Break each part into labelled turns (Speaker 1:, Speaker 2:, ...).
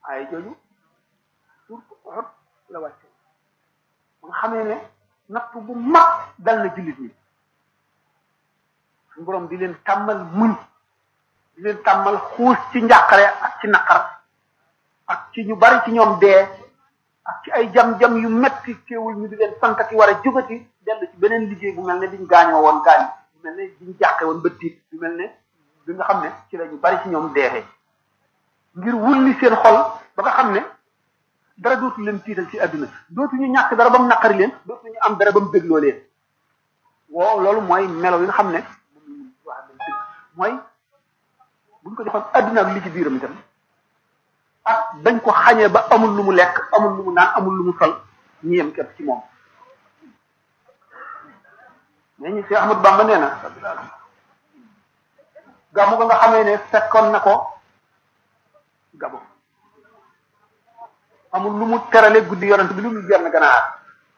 Speaker 1: ay jooju surtout Uhud la wàcce ba nga xamee ne natt bu mag dal na jullit ñi suñu borom di leen tàmmal muñ di leen tàmmal xuus ci njàqare ak ci naqar ak ci ñu bari ci ñoom dee ak ci ay jam-jam yu metti teewul ñu di leen santati war a jógati dellu ci beneen liggéey bu mel ne biñ gaañoo woon gaañ bu mel ne biñ jàqe woon ba tiit bu mel ne bi nga xam ne ci la ñu bari ci ñoom deexee ngir wulli seen xol ba nga xam ne dara dootu leen tiital ci àdduna dootuñu ñàkk dara ba mu naqari leen dootuñu am dara ba mu dégloo leen woo loolu mooy melo yi nga xam ne wax dëgg mooy buñ ko joxoon àdduna ak li ci biiram itam ak dañ ko xañee ba amul lu mu lekk amul lu mu naan amul lu mu sol ñu yem képp ci moom mais ñu Cheikh Ahmadou Bamba nee na gàmmu ga nga xamee ne fekkoon na ko gabo amul lu mu terale guddi yonent bi lu mu genn ganaar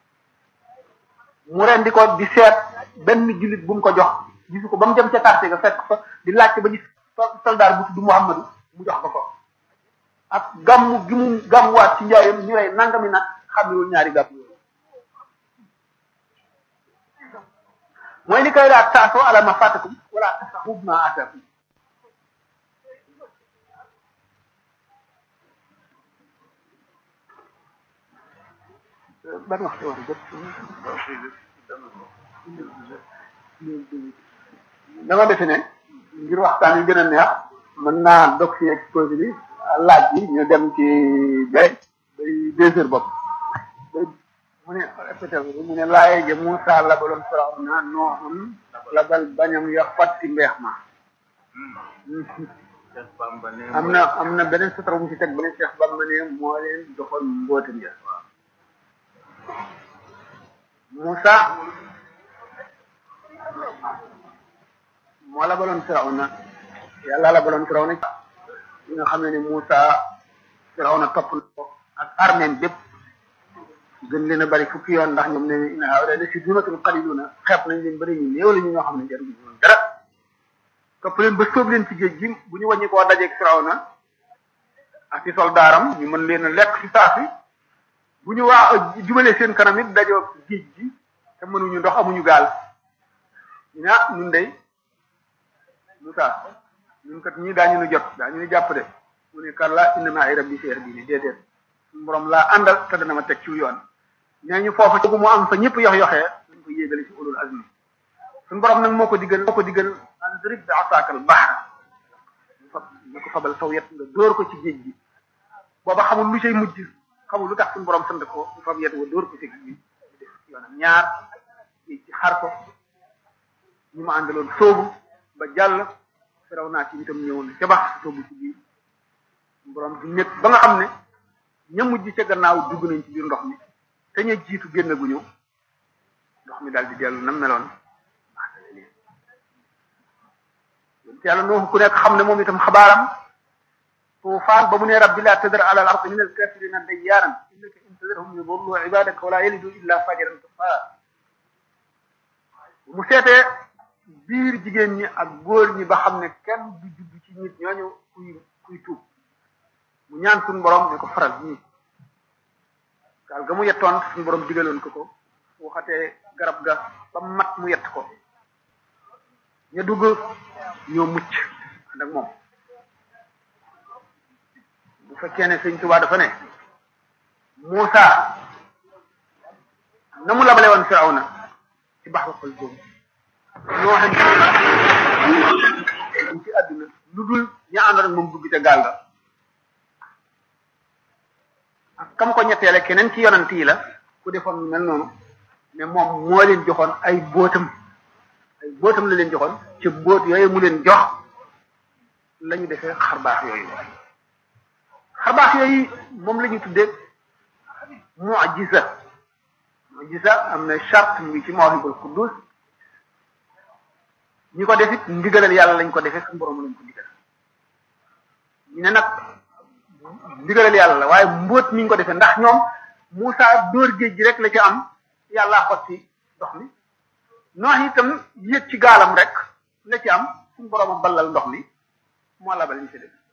Speaker 1: mu rendi ko di seet benn jullit bu mu ko jox gisu ko ba mu dem ca quartier ga fekk fa di laajte ba gis soldaar bu tudd Muhammadu mu jox ko ko ak gàmmu gi mu gàmmuwaat ci njaayam ñu rey nangami nag xamewul ñaari gàmm yooyu mooy li koy laa taasoo ala ma fàttakum wala tasaxub ma atakum ban waxtu war a jot dama defe ne ngir waxtaan yu gën a neex mën naa dog ci exposé bi laaj bi ñu dem ci bay bay deux heures bopp mu ne répété mu ne laaye ja Moussa labaloon Firawna nooxun labal bañam ya fatti mbeex ma am na am na beneen sutra mu ci teg beneen Cheikh Bamba ne moo leen doxoon mbootam ja Moussa moo labaloon Firawna yàlla labaloon Firawna li nga xam ne ni Moussa Firawna topp na ko ak armée bépp gën leen a bari fukki yoon ndax ñoom ne inna haa'ulaa'i la shirzimatun qaliiluuna xeeb nañ leen bari ñu néew la ñu ñoo xam ne jaruñu woon dara topp leen ba sóob leen ci géej gi bu ñu wàññi koo dajeeg Firawna ak ci soldaaram ñu mën leen a lekk ci saa si bu ñu waa jubalee seen kanam it dajoo géej gi te mënuñu ndox amuñu gaal ñu ne ah ñun day Moussa ñun kat ñii daañu nu jot daañu nu jàpp de mu ne kallaa inna ma'iya rabbii sayahdini déedéet suñu borom laa àndal te dana ma teg ci yoon nee ñu foofu ci mu am fa ñëpp yox yoxee dañ ko yéegale ci ulul azmi suñu borom nag moo ko diggal moo ko diggal andrib bi asaakal bahra ñu ko fabal saw yet nga dóor ko ci géej gi booba xamul lu cay mujj xamul lu tax suñu borom sant ko mu fab yet wa dóor ko ci géej gi def yoonam ñaar ci xar ko ñu ma àndaloon soobu ba jàll firaw naa ci itam ñëwoon ca bax soobu ci biir borom di nekk ba nga xam ne ña mujj ca gannaaw dugg nañ ci biir ndox mi te ña jiitu génn gu ñëw ndox mi daal di dellu nam meloon maasale leen yonent yàlla nooxu ku nekk xam ne moom itam xabaaram tuufaan ba mu ne rabbi laa tadar ala al ardi min al kafirina dayyaaran innaka in tadarhum yudillu ibadaka wala yalidu illa fajiran kafara mu seetee biir jigéen ñi ak góor ñi ba xam ne kenn du judd ci nit ñooñu kuy kuy tuub mu ñaan suñu borom ne ko faral ñii gaal ga mu yettoon suñu borom digaloon ko ko waxatee garab ga ba mat mu yett ko ñu dugg ñoo mucc ànd ak moom bu fekkee ne sëñ Tuubaa dafa ne Muusa na mu labale woon Firawna ci bax waxal boobu ñoo xam ci àdduna lu dul ña àndoon ak moom dugg ca gaal ga ak kam ko ñetteele keneen ci yonant yi la ku defoon lu mel noonu mais moom moo leen joxoon ay bóotam ay bóotam la leen joxoon ci bóot yooyu mu leen jox la ñu defee xarbaax yooyu xarbaax yooyu moom la ñu tuddee mu'jiza mu'jiza am na charte ngi ci mawhibul quddus ñi ko def it ndigalal yàlla lañ ko defee suñu borom lañ ko digal ñu ne nag ndigalal yàlla la waaye mbóot mi ñu ko defee ndax ñoom Moussa dóor géej gi rek la ci am yàllaa xotti ndox mi noox itam yéeg ci gaalam rek la ci am suñu borom a ballal ndox mi moo labal ñu ci def